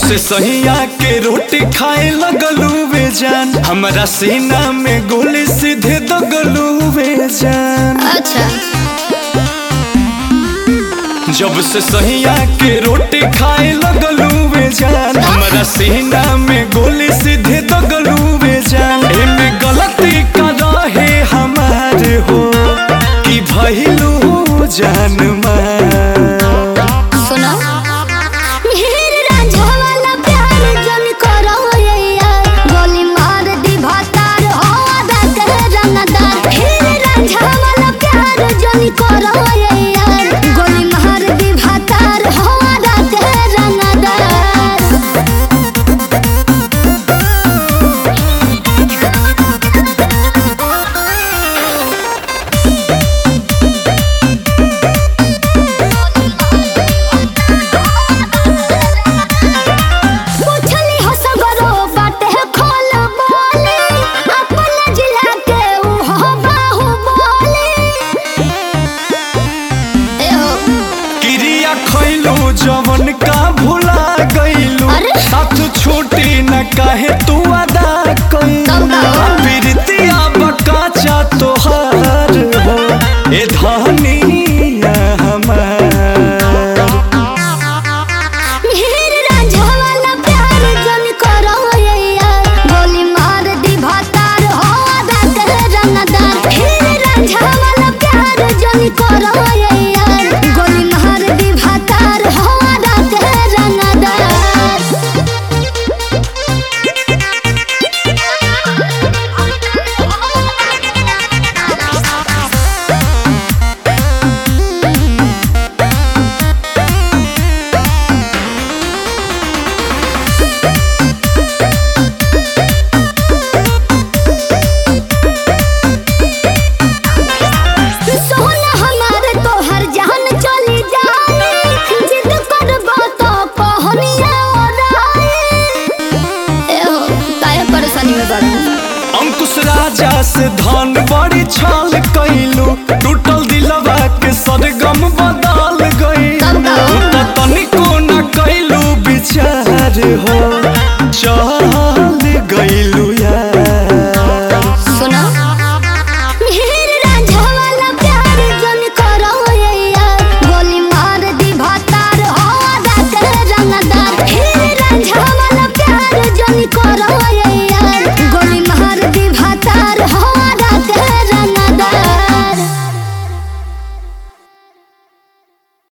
से सहिया के रोटी खाए लगलू वे जान हमारा सीना में गोली सीधे दगलू वे जान अच्छा जब से सहिया के रोटी खाए लगलू वे जान हमारा सीना में गोली सीधे दगलू वे जान एमे गलती का रहे हमारे हो कि भइलू जान मार सुनो मेहर रांझा वाला प्यार जन करो ये यार गोली मार दी भातार हो आदा कर रंगदार मेहर रांझा वाला प्यार जन करो ये यार गोली मार दी भातार हो आदा कर रंगदार पूछली हो सगरो बाटे खोल बोले अपन जिला के ऊ हो बाहु बोले ए हो क्रिया खैलू जवन का भुला गईलू अरे? साथ छूटी न काहे तू अदा कब का हो? प्रीतिया बकाचा तोहार हो ए धनिया हमार मेहर रांझा वाला प्यार जन करो ये यार गोली मार दी भातार हो आदा कर रंगदार मेहर रांझा वाला प्यार जन करो ये यार गोली मार दी भातार हो आदा कर रंगदार सोना हमारे तोहर जान चली जाए जिद करबो तो पहनिया ओराए ए हो काहे परेशानी में बात अंकुश राजा से धन बड़ी छाल कैलू टूटल दिलवा के सरगम बदल गई कब का हो? तू तो तनिको न कैलू विचार हो चल गईलू